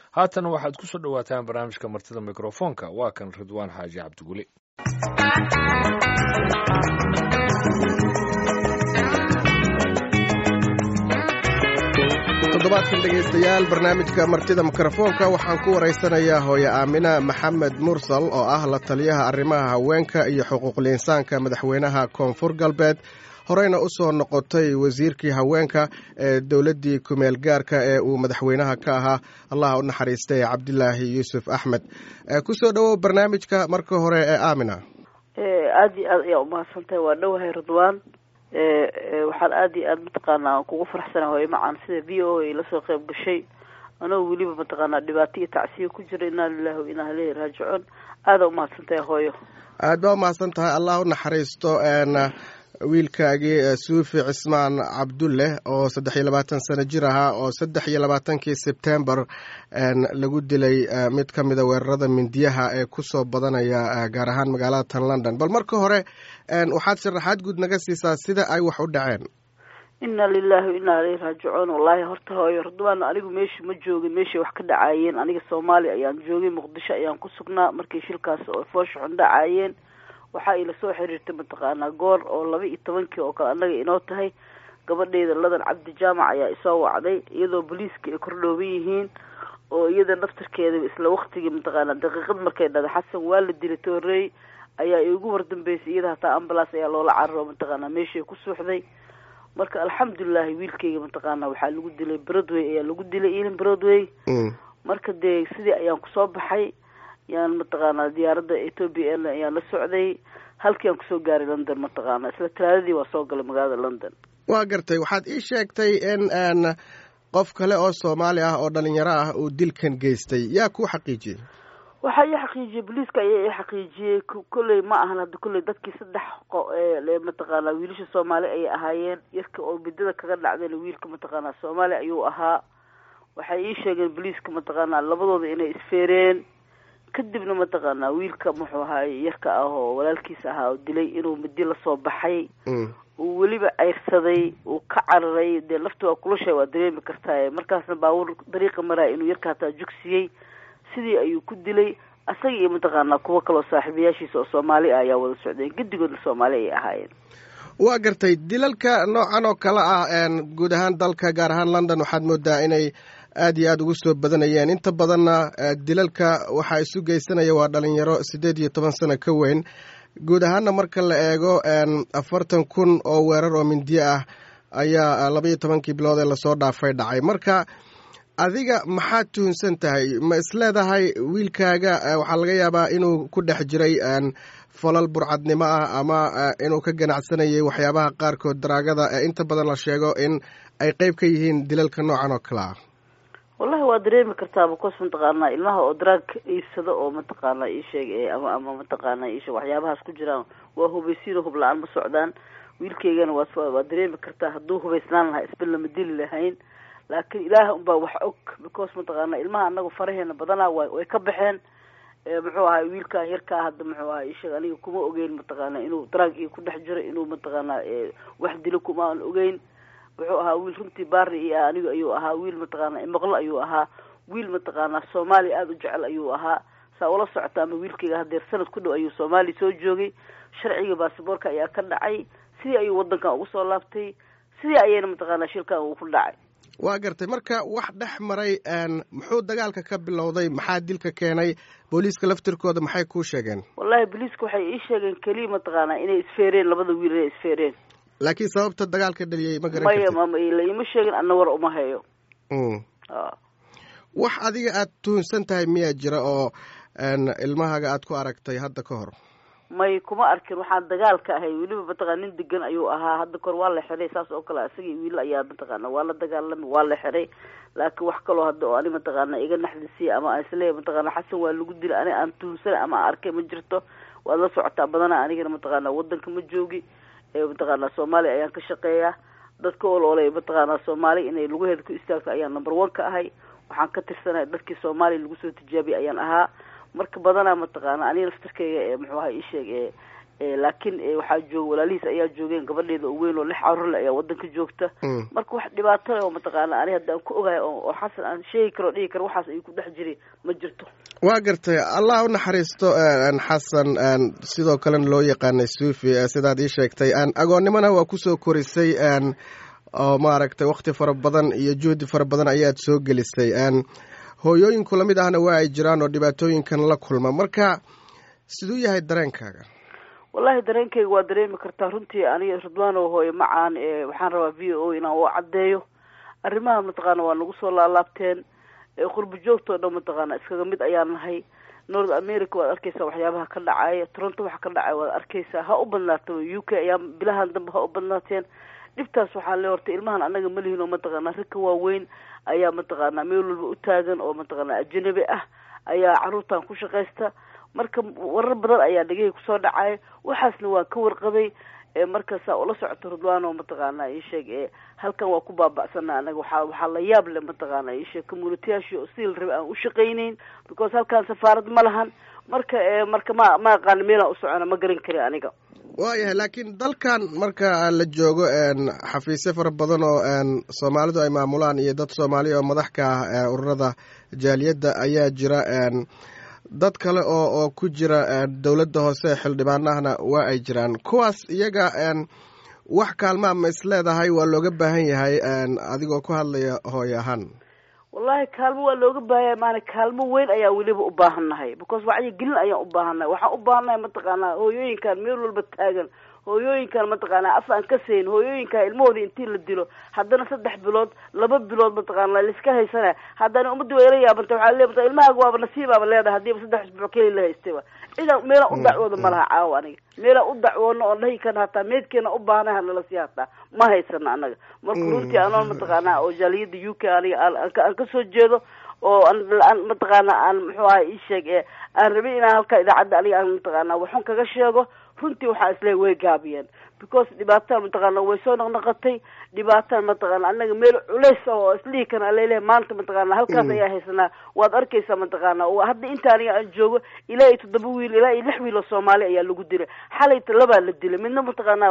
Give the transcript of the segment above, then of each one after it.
haatan waxaad ku soo dhowaataan barnaamijka martida mikrofoonka waa kan ridwaan xaaji cabdiguli toddobaadkan dhegaystayaal barnaamijka martida mikrofoonka waxaan ku waraysanayaa hooye aamina maxamed mursal oo ah la taliyaha arrimaha haweenka iyo xuquuqul insaanka madaxweynaha koonfur galbeed horeyna u soo noqotay wasiirkii haweenka ee dowladdii kumeel gaarka ee uu madaxweynaha ka ahaa allah u naxariistay cabdilaahi yuusuf axmed kusoo dhowow barnaamijka marka hore ee aamina aada iyo aad ayaa umahadsantahay waa dhowahay ridwaan waxaan aada iyo aada mataqaanaa kugu faraxsana hooye macaan sida v o a lasoo qeyb gashay anoo weliba mataqaanaa dhibaato iyo tacsiya ku jira inaa lilahi wa inaa ileyhi raajicuun aada umahadsantahay hooyo aad baa umahadsan tahay allah u naxariisto wiilkaagii suufi cismaan cabdulle oo saddex iyo labaatan sano jir ahaa oo saddex iyo labaatankii sebtembar lagu dilay mid ka mida weerarada mindiyaha ee kusoo badanaya gaar ahaan magaalada tan london bal marka hore waxaad sharaxaad guud naga siisaa sida ay wax u dhaceen inna lilahi wa inaa ileyhi raajicuun wallaahi horta hooyo ridwaan anigu meesha ma joogin meeshay wax ka dhacaayeen aniga soomaaliya ayaan joogay muqdisho ayaan ku sugnaa markii shilkaas oo foosha xun dhacaayeen waxaa ila soo xiriirtay mataqaanaa goor oo laba iyo tobankii oo kale annaga inoo tahay gabadheyda ladan cabdi jaamac ayaa isoo wacday iyadoo booliiska ay kordhooban yihiin oo iyada naftarkeeda isla waktigii mataqaanaa daqiiqad markay dhada xasan waa la dilay toorey ayaa igu wardambeysay iyada hataa ambulance ayaa loola cararo mataqaanaa meeshay ku suuxday marka alxamdulilahi wiilkayga mataqaanaa waxaa lagu dilay broadway ayaa lagu dilay ilin broadway marka dee sidii ayaan kusoo baxay yaan mataqaanaa diyaaradda ethoopia airline ayaan la socday halkii aan kusoo gaaray london mataqaanaa isla talaadadii waa soo galay magaalada london waa gartay waxaad ii sheegtay in n qof kale oo soomaali ah oo dhalinyaro ah uu dilkan geystay yaa kuu xaqiijiyey waxaa ii xaqiijiyey booliiska ayaa ii xaqiijiyey kolley ma ahan hadda kolley dadkii saddex mataqaanaa wiilasha soomaali ayay ahaayeen yarka oo midada kaga dhacdayna wiilka mataqaanaa soomaali ayuu ahaa waxay ii sheegeen booliiska mataqaanaa labadooda inay isfeereen kadibna mataqaanaa wiilka muxuu ahaay yarka ah oo walaalkiisa ahaa oo dilay inuu midi lasoo baxay uu weliba ceyrsaday uu ka cararay dee lafta waa kulasha waa dareemi kartaa markaasna baabuur dariiqa maraya inuu yarka hataa jugsiyey sidii ayuu ku dilay asaga iyo mataqaanaa kuwo kaloo saaxiibayaashiisa oo soomaali ah ayaa wada socdeen gedigoodna soomaali ayay ahaayeen waa gartay dilalka noocan oo kale ah guud ahaan dalka gaar ahaan london waxaad moodaa inay aada iyo aada ugu soo badanayeen inta badanna dilalka waxaa isu geysanaya waa dhalinyaro siddeed iyo toban sano ka weyn guud ahaanna marka la eego afartan kun oo weerar oo mindiye ah ayaa laba iyo tobankii bilood ee lasoo dhaafay dhacay marka adiga maxaad tuhunsan tahay ma isleedahay wiilkaaga waxaa laga yaabaa inuu ku dhex jiray falal burcadnimo ah ama inuu ka ganacsanayay waxyaabaha qaarkood daraagada ee inta badan la sheego in ay qeyb ka yihiin dilalka noocan oo kale ah wallahi waa dareemi kartaa bacos mataqaanaa ilmaha oo daraag iibsado oo mataqaanaa iisheeg ama ama mataqaanaa iisheeg waxyaabahaas ku jiraan waa hubaysiino hub la-aan ma socdaan wiilkaygana waa waa dareemi kartaa hadduu hubaysnaan lahaa isba lama dili lahayn laakiin ilaah unbaa wax og because mataqaanaa ilmaha anagu faraheena badanaa wa way ka baxeen muxuu ahay wiilkan yarkaa hadda muxuu ahay isheeg aniga kuma ogeyn mataqaanaa inuu daraag iyo ku dhex jiro inuu mataqaanaa wax dilo kuma aan ogeyn wuxuu ahaa wiil runtii baari iyo anigu ayuu ahaa wiil mataqaanaa imaqlo ayuu ahaa wiil mataqaanaa soomaaliya aada u jecel ayuu ahaa saa ula socota ama wiilkayga hadeer sanad ku dhow ayuu soomaaliya soo joogay sharciga basaboorka ayaa ka dhacay sidii ayuu wadankan ugu soo laabtay sidii ayayna mataqaanaa shilkan uu ku dhacay waa gartay marka wax dhex maray muxuu dagaalka ka bilowday maxaa dilka keenay booliiska laftirkooda maxay kuu sheegeen wallahi booliiska waxay ii sheegeen keliya mataqaanaa inay isfeereen labada wiil inay isfeereen laakiin sababta dagaalka dhaliyey ma garan maya mala ima sheegin ana war uma hayo wax adiga aada tuhunsan tahay miyaa jira oo ilmahaaga aada ku aragtay hadda ka hor may kuma arkin waxaan dagaalka ahay weliba mataqana nin degan ayuu ahaa hadda kahor waa la xiray saas oo kale isagii wiil ayaa mataqaana waa la dagaalami waa la xiray laakiin wax kaloo hadda oo ani mataqaana iga naxdisiya ama aan isleeyahy mataqaana xasan waa lagu dilay ani aan tuhunsanay ama aan arkay ma jirto waad la socotaa badanaa anigana mataqaana wadanka ma joogi mataqaanaa soomaaliya ayaan ka shaqeeyaa dadka oloolay mataqaanaa soomaali inay lugaheeda ku istaagto ayaan number one ka ahay waxaan ka tirsanahay dadkii soomaaliya lagu soo tijaabiyay ayaan ahaa marka badanaa mataqaana aniga laftarkeyga ee muxuu ahay isheeg ee laakiin waxaa jooga walaalihiis ayaa joogeen gabadheeda oo weyn oo lix carurle ayaa wadanka joogta marka wax dhibaato oo mataqaana ani hadda aan ku ogahay oo xasan aan sheegi karo dhihi karo waxaas ay ku dhex jiri ma jirto waa gartay allah u naxariisto xasan sidoo kalena loo yaqaanay suufi sidaad ii sheegtay agoonnimona waa kusoo korisay oo maaragtay wakti fara badan iyo juhdi fara badan ayaad soo gelisay hooyooyinku lamid ahna waa ay jiraan oo dhibaatooyinkan la kulma marka siduu yahay dareenkaaga wallahi dareenkayga waa dareemi kartaa runtii aniga ridwaano hooye macaan waxaan rabaa v o inaan u caddeeyo arrimaha mataqaana waa nagu soo laalaabteen qurbo joogtoo dhan mataqaana iskaga mid ayaan nahay north america waad arkeysaa waxyaabaha ka dhacaya toronto waxa ka dhacaya waad arkeysaa ha u badnaata u k ayaa bilahan dambe ha u badnaateen dhibtaas waxaa le horta ilmahan anaga malihin oo mataqaana ragka waaweyn ayaa mataqaana meel walba u taagan oo mataqaana ajanabi ah ayaa caruurtan ku shaqaysta marka warar badan ayaa dhegahii kusoo dhacaya waxaasna waa ka warqabay marka saa ula socoto ridwaano mataqaana isheeg halkan waa ku baaba'sana anaga waxaa waxaa la yaab le mataqaana isheeg communitiyaashii oo sidii la rabay aan ushaqayneyn because halkan safaarad ma lahan marka marka ma ma aqaana meelaan usocona ma garan kari aniga waayahay laakiin dalkan marka la joogo xafiisyo fara badan oo soomaalidu ay maamulaan iyo dad soomaaliya oo madax ka ah ururada jaaliyadda ayaa jira dad kale oo oo ku jira dowladda hoose xildhibaanahana waa ay jiraan kuwaas iyaga wax kaalmaa ma is leedahay waa looga baahan yahay adigoo ku hadlaya hooy ahaan wallahi kaalmo waa looga baahanya maana kaalmo weyn ayaa weliba u baahannahay because wacyi gelin ayaan u baahannahay waxaan u baahannahay mataqaanaa hooyooyinkan meel walba taagan hooyooyinkan mataqaanaa af aan ka sayn hooyooyinkan ilmahoodii intii la dilo haddana saddex bilood laba bilood mataqaana laiska haysana haddana ummadii waa ila yaabanta waxaa le maa ilmahaaga waaba nasiibaaba leedahay hadiiba saddex isbuuc keli la haystayba cidaan meelaan u dacwooda ma laha caawa aniga meelaan u dacwoono oon dhahi karna hataa meedkeena u baahnay hanala sii hataa ma haysana anaga marka runtii anoon mataqaanaa oo jaaliyada u k aniga aan kasoo jeedo oo aan mataqaana aan muxuu ahay isheeg aan rabay inaan halkaa idaacadda aniga aan mataqaana waxun kaga sheego runtii waxaa isleeyahy way gaabiyeen because dhibaataan mataqaana way soo naqnaqatay dhibaataan mataqaana anaga meel culays ah oo islihi kana alaleeyahay maanta mataqaana halkaas ayaa haysanaa waad arkeysaa mataqaana hadda inta aniga aan joogo ilaa iyo toddoba wiil ilaa iyo lix wiil oo soomaali ayaa lagu dilay xalayta labaa la dilay midna mataqaana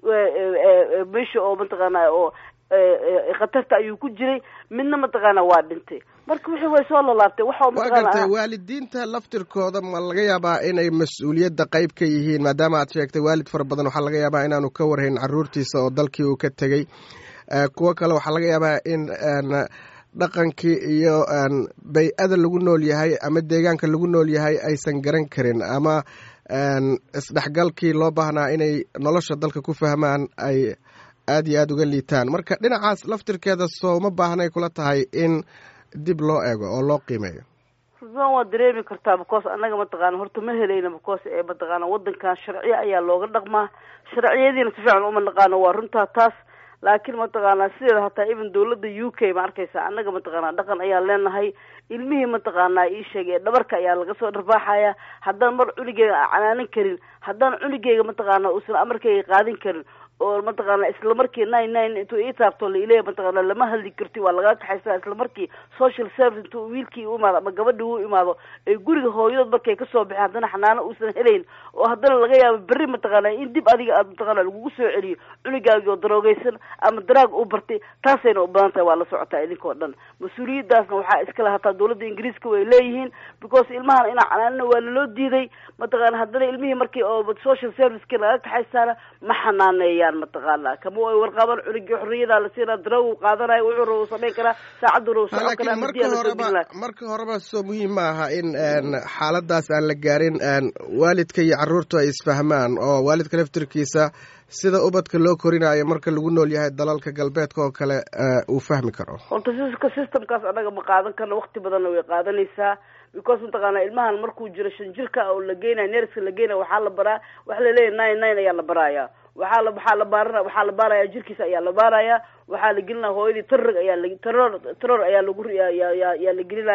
meesha oo mataqaana oo khatarta ayuu ku jiray midna mataqaana waa dhintay marka wixii way soo lalaabtay waxa waa gartay waalidiinta laftirkooda ma laga yaabaa inay mas-uuliyadda qayb ka yihiin maadaama aad sheegtay waalid fara badan waxaa laga yaabaa inaanu ka warhayn caruurtiisa oo dalkii uu ka tegey kuwo kale waxaa laga yaabaa in dhaqankii iyo bay-ada lagu nool yahay ama deegaanka lagu nool yahay aysan garan karin ama isdhexgalkii loo baahnaa inay nolosha dalka ku fahmaan ay aada iyo aada uga liitaan marka dhinacaas laftirkeeda soo ma baahnay kula tahay in dib loo eego oo loo qiimeeyo ridwan waa dareemi kartaa because annaga mataqaana horta ma helayna because ee mataqaana wadankan sharciyo ayaa looga dhaqmaa sharciyadiina si fiican uma naqaano waa runtaa taas laakiin mataqaana sideeda hataa even dawladda u k ma arkaysa annaga mataqaana dhaqan ayaan leenahay ilmihii mataqaana ii sheegay dhabarka ayaa laga soo dharbaaxaya haddaan mar cunigeyga aan canaanin karin haddaan cunigeyga mataqaana uusan amarkeyga qaadin karin oo mataqaana isla markii nine nine intuu ii taabto la ileh mataqaana lama hadli karti waa lagaa kaxaysaa isla markii social service intuu wiilkii u imaado ama gabadhii u imaado ay guriga hooyadood markay kasoo baxeen haddana xanaano uusan helayn oo haddana laga yaabo berri mataqaana in dib adiga aad mataqaana lagugu soo celiyo cunugaagi oo daroogeysan ama daraag u bartay taasayna u badan tahay waa la socotaa idinkao dhan mas-uuliyadaasna waxaa iskale hataa dawladda ingiriiska way leeyihiin because ilmahan inaa canaanina waa laloo diiday mataqaana haddana ilmihii markii oo social serviceki laga kaxaysaana ma xanaaneeyaan mataqaana kama ay warqaban cunugii xorriyadaa la siinaa daraw qaadanayo wuxuu raba samayn karaa saacaddu raba socon karaa marka horeba marka horeba soo muhiim ma aha in xaaladaas aan la gaarin waalidka iyo carruurtu ay isfahmaan oo waalidka laftirkiisa sida ubadka loo korinayo marka lagu nool yahay dalalka galbeedka oo kale uu fahmi karo horta siska systemkaas annaga ma qaadan karno wakti badanna way qaadanaysaa because mataqaana ilmahan markuu jiro shan jirka oo la geenaya nerska la geenaya waxaa la baraa waxa laleeyahy nine nine ayaa la baraaya waxaa la waxaa la baarana waxaa la baaraya jirkiisa ayaa la baaraya waxaa la gelinaya hooyadii tarrog ayaa la taror taror ayaa lagu yaa yaa yaa la gelinaya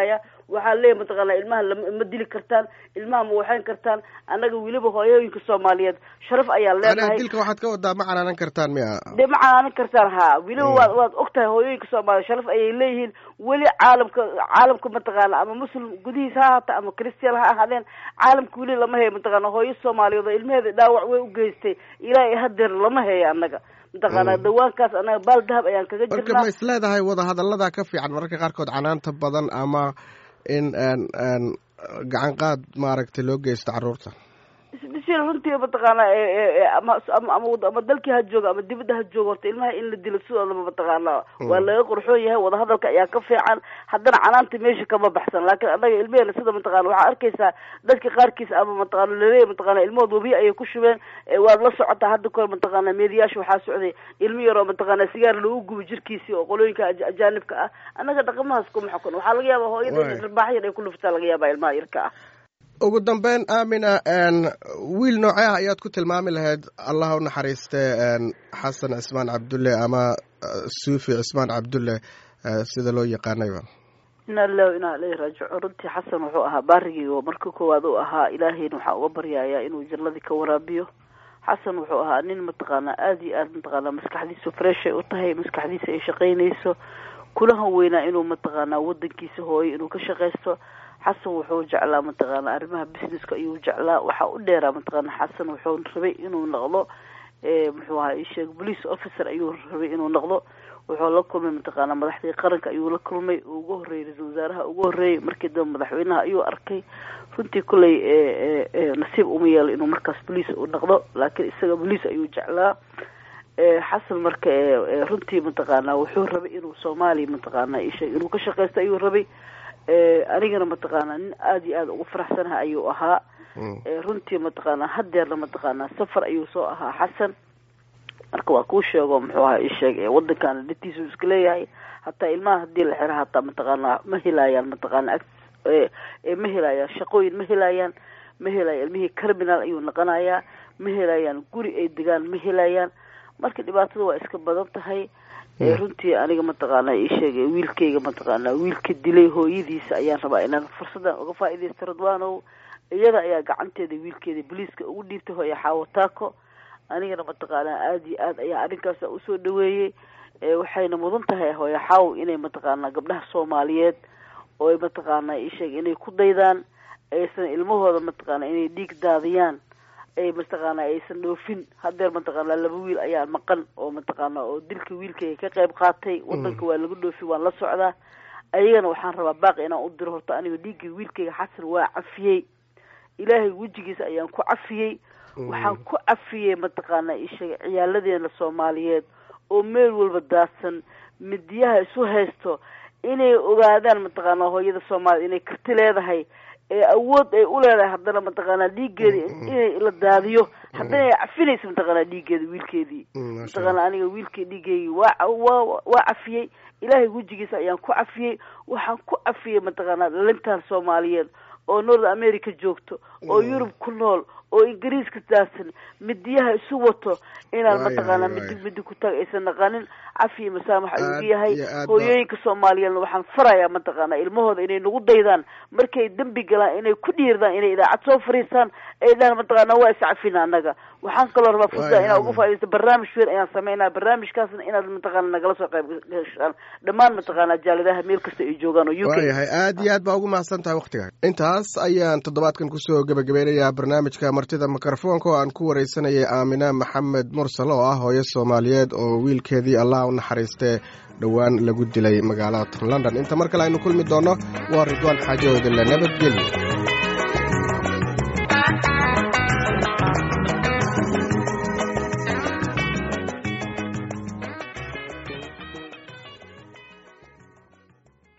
waxaa leeyahay mataqaana ilmaha lama dili kartaan ilmaha ma waxayn kartaan annaga weliba hooyooyinka soomaaliyeed sharaf ayaan leenahay dilka waxaad ka wadaa ma canaanan kartaan miya dee ma canaanan kartaan ha weliba waad waad og tahay hooyooyinka soomaaliyeed sharaf ayay leeyihiin weli caalamka caalamka mataqaana ama muslim gudihiisa ha ahaata ama christian ha ahaadeen caalamka weli lama heyo mataqaana hooyo soomaaliyeed oo ilmaheeda dhaawac way u geystay ilaa iyo hadeer lama heyo annaga mataqaana dawaankaas anaga baal dahab ayaan kaga marka jirnaa ma is leedahay wadahadallada ka fiican mararka qaarkood canaanta badan ama in gacan qaad maaragtay loo geysto carruurta isbishil runtii mataqaana ama ama ama dalkii ha jooga ama dibadda ha jooga horta ilmaha in la dilo sidoodaba mataqaana waa laga qurxoon yahay wadahadalka ayaa ka fiican haddana canaanta meesha kama baxsan laakiin annaga ilmeheena sida mataqana waxaa arkaysaa dadka qaarkiis ama mataqana laleeyahy mataqana ilmahood wabiya ayay ku shubeen waad la socotaa hadda kahor mataqana meediyaasha waxaa socday ilmo yaroo mataqana sigaar lagu gubo jirkiisii oo qolooyinka ajaanibka ah annaga dhaqamahaas kuma xukun waxaa laga yaabaa hooyada dharbaax yar ay ku luftaa laga yaabaa ilmaha yarka ah ugu dambeyn aamina wiil noocee ah ayaad ku tilmaami lahayd allah u naxariiste xasan cismaan cabdulle ama suufi cismaan cabdulle sida loo yaqaanayba ina lilahi inaa ileyhi raajicuun runtii xasan wuxuu ahaa baarigii oo marka koowaad u ahaa ilaahayna waxaa uga baryayaa inuu jannadii ka waraabiyo xasan wuxuu ahaa nin mataqaana aada iyo aada mataqaana maskaxdiisu freshay u tahay maskaxdiisa ay shaqaynayso kulahan weynaa inuu mataqaana wadankiisa hooyo inuu ka shaqaysto xasan wuxuu jeclaa mataqaana arrimaha businesska ayuu jeclaa waxaa u dheeraa mataqaana xasan wuxuu rabay inuu noqdo muxuu ahaa isheeg police officer ayuu rabay inuu noqdo wuxuu la kulmay mataqaana madaxdii qaranka ayuu la kulmay ugu horreeyey ra-iisul wasaaraha ugu horreeyey markii dambe madaxweynaha ayuu arkay runtii kolley nasiib uma yeelo inuu markaas police u noqdo laakiin isaga police ayuu jeclaa xasan marka runtii mataqaana wuxuu rabay inuu soomaaliya mataqaana isheeg inuu ka shaqaysto ayuu rabay anigana mataqaana nin aada iyo aada ugu faraxsanaha ayuu ahaa runtii mataqaana hadeerna mataqaana safar ayuu soo ahaa xasan marka waa kuu sheego muxuu ahaa isheeg wadankaana dhatiisu iska leeyahay hataa ilmaha hadii la xiro hataa mataqaana ma helayaan mataqaana ma helayaan shaqooyin ma helayaan ma helayaan ilmihii criminal ayuu noqonayaa ma helayaan guri ay degaan ma helayaan marka dhibaatada waa iska badan tahay runtii aniga mataqaana ii sheegay wiilkayga mataqaana wiilka dilay hooyadiisa ayaan rabaa inaan fursadan uga faaidaysto radwanow iyada ayaa gacanteeda wiilkeeda boliiska ugu dhiibtay hooya xaawataako anigana mataqaana aada iyo aad ayaa arrinkaas usoo dhaweeyey waxayna mudan tahay hooya xaaw inay mataqaana gabdhaha soomaaliyeed oo ay mataqaana ii sheegay inay ku daydaan aysan ilmahooda mataqaana inay dhiig daadiyaan ay mataqaana aysan dhoofin hadeer mataqaana laba wiil ayaa maqan oo mataqaana oo dilka wiilkayga ka qayb qaatay wadanka waa laga dhoofi waan la socdaa ayagana waxaan rabaa baaqi inaan u diro horta aniga dhiiggii wiilkayga xasan waa cafiyey ilaahay wejigiisa ayaan ku cafiyey waxaan ku cafiyey mataqaana isheega ciyaaladeena soomaaliyeed oo meel walba daadsan midiyaha isu haysto inay ogaadaan mataqaana hooyada soomaaliyed inay karti leedahay ee awood ay u leedahay haddana mataqaana dhiiggeeda inay la daadiyo haddana ay cafinaysa mataqaana dhiiggeeda wiilkeedii mataqaana aniga wiilkii dhiiggeygii waa waa waa cafiyey ilaahay wejigiisa ayaan ku cafiyey waxaan ku cafiyey mataqaana dhalintan soomaaliyeed oo north america joogto oo yurub ku nool oo ingiriiska daadsan midiyaha isu wato inaan mataqaana midig midig ku taag aysan naqanin cafiya masaamax ayuu ugu yahay hooyooyinka soomaaliyeedna waxaan farayaa mataqaana ilmahooda inay nagu daydaan markay dembi galaan inay ku dhiirdaan inay idaacad soo fariistaan ay dhahaan mataqaana waa iscafina annaga waxaan kaloo rabaa fursa inaan uga faa'idaysto barnaamij weyn ayaan sameynaa barnaamijkaasna inaad mataqaana nagala soo qayb gashaan dhammaan mataqaana jaaladaha meel kasta ay joogaan oo u k waayahay aad iyo aad baa ugu mahadsan tahay waktiga intaas ayaan toddobaadkan kusoo gebagabeynayaa barnaamijka martida mikrofoonka oo aan ku wareysanayay aamina maxamed mursal oo ah hooyo soomaaliyeed oo wiilkeedii allah u naxariistee dhowaan lagu dilay magaalada london inta mar kale aynu kulmi doonno waa ridwaan xaajo odile nabadgelyo